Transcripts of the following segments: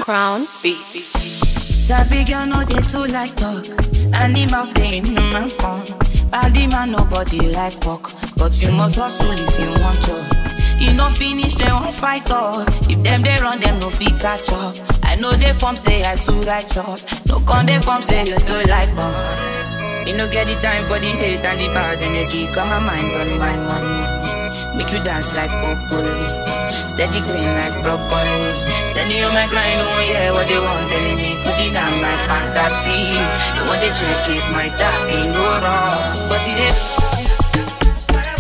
Crown Beats. Sabi girl no dey too like talk. Animals dey in human form. Body man nobody like work, but you must hustle if you want job. You no finish dem wan fight us. If dem dey run dem no fit catch up. I know dey form say I too righteous. No con dey form say you too like us. You no get the time for the hate and the bad energy. Come my mind on my money. Make you dance like broccoli. Steady green like broccoli. Steady on my grind, oh yeah, what they want telling me. Cooking down my fantasy. They want to check if my tapping go wrong. But it is.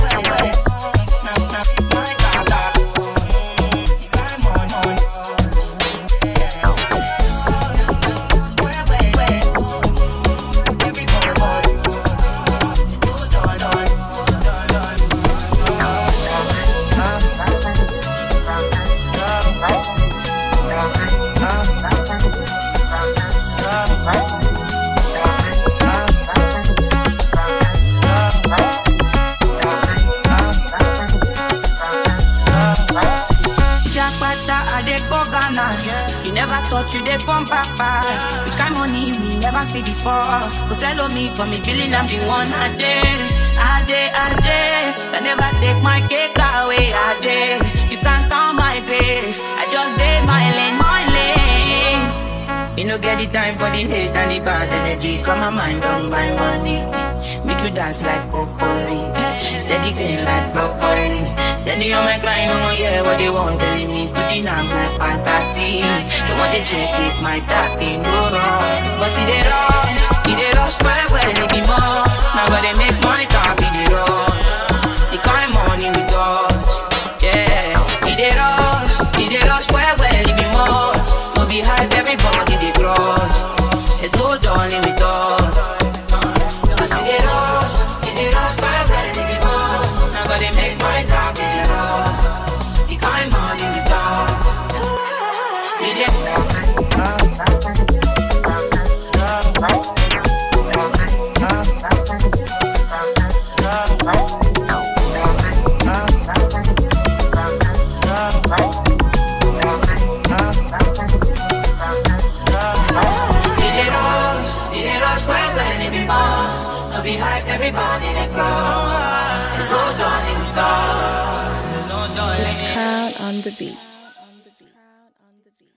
Jakarta, I dey go Ghana. You never thought you dey from papa. Which kind money we never see before. Cause hello me, for me feeling I'm the one I dey. I dey, I dey. I never take my cake away. I dey. You can't count my grace. I just dey my lane, my lane. You no get the time for the hate and the bad energy. Come my mind on my money. Make you dance like broccoli. Steady green like broccoli. Steady on my grind, oh yeah, what they want telling me. Cooking on my fantasy. They want to check if my tapping go wrong. But we dey rush, we dey rush well, well, it be more. Now gotta make my tap, we dey rush. The kind money we touch, yeah. We dey rush, we dey rush well, well, it be much. No be hype, everybody dey crush. There's no darling with us. Cause we dey rush, we dey rush well, well, it be much. Now gotta make my tap, we dey rush. The kind money we touch, we dey. We dey rush, we dey rush well, well, it be much. No be hype, everybody dey crush. There's no darling with us. There's no darling. It's Crown on the Beat.